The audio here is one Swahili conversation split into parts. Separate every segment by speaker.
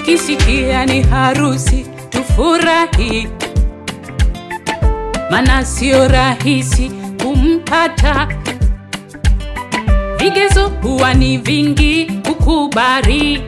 Speaker 1: tukisikia ni harusi tufurahi, mana sio rahisi kumpata. Vigezo huwa ni vingi kukubali,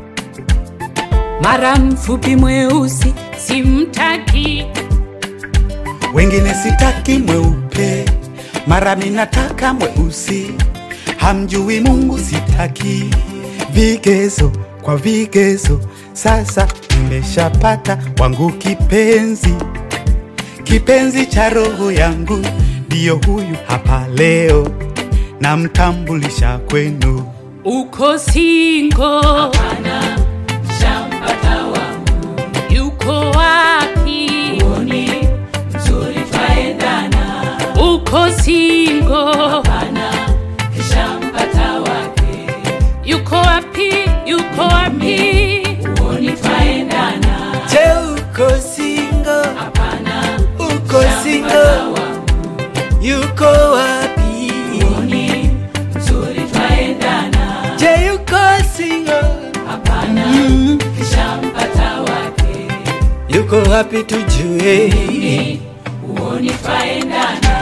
Speaker 1: mara mfupi mweusi simtaki.
Speaker 2: wengine sitaki mweupe, mara minataka mweusi. Hamjui Mungu, sitaki vigezo kwa vigezo. Sasa nimeshapata wangu kipenzi, kipenzi cha roho yangu, ndiyo huyu hapa leo, namtambulisha kwenu.
Speaker 1: Uko singo? Hapana, shampata wangu. Yuko wapi? Uoni mzuri twaendana. Uko singo? Hapana, shampata wake. Yuko wapi? Yuko wapi? Uoni twaendana.
Speaker 3: Je, uko single?
Speaker 1: Hapana,
Speaker 3: Uko single?
Speaker 1: shampata wangu.
Speaker 3: Yuko wapi?
Speaker 1: Uoni mzuri twaendana.
Speaker 3: Je, yuko single?
Speaker 1: Hapana,
Speaker 3: Mm.
Speaker 1: shampata wake.
Speaker 3: Yuko wapi tujue?
Speaker 1: uoni twaendana.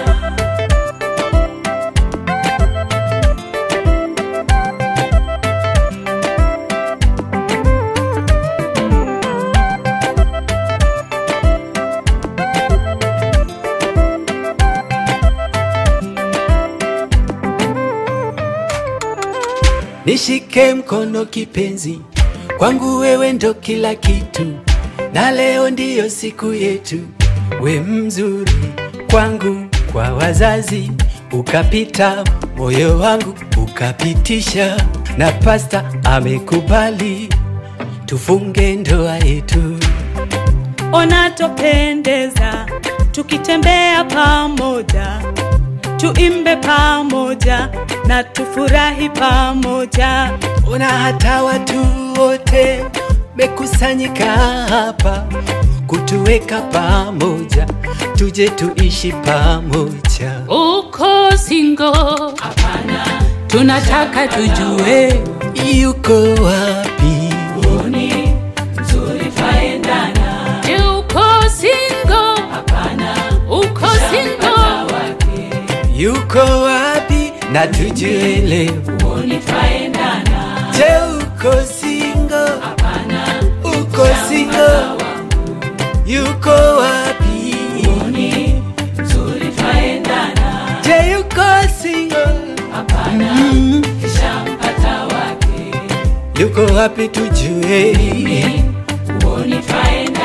Speaker 3: Nishike mkono kipenzi, kwangu wewe ndo kila kitu, na leo ndiyo siku yetu. We mzuri kwangu, kwa wazazi ukapita, moyo wangu ukapitisha, na pasta amekubali tufunge ndoa yetu.
Speaker 4: ona topendeza tukitembea pamoja, tuimbe pamoja na tufurahi pamoja.
Speaker 3: Ona hata watu wote mekusanyika hapa kutuweka pamoja, tuje tuishi pamoja.
Speaker 1: Uko singo? Hapana, tunataka tujue
Speaker 3: Yuko wapi?
Speaker 1: uoni mzuri twaendana. Je, uko singo? Hapana, uko singo?
Speaker 3: Yuko wapi? Na tujue leo.
Speaker 1: Uoni twaendana.
Speaker 3: Je, uko single?
Speaker 1: Hapana,
Speaker 3: Uko single? Yuko wapi?
Speaker 1: uoni mzuri twaendana.
Speaker 3: Je, yuko single?
Speaker 1: Hapana,
Speaker 3: Mm.
Speaker 1: shampata wake.
Speaker 3: Yuko wapi tujue?
Speaker 1: Uoni twaendana.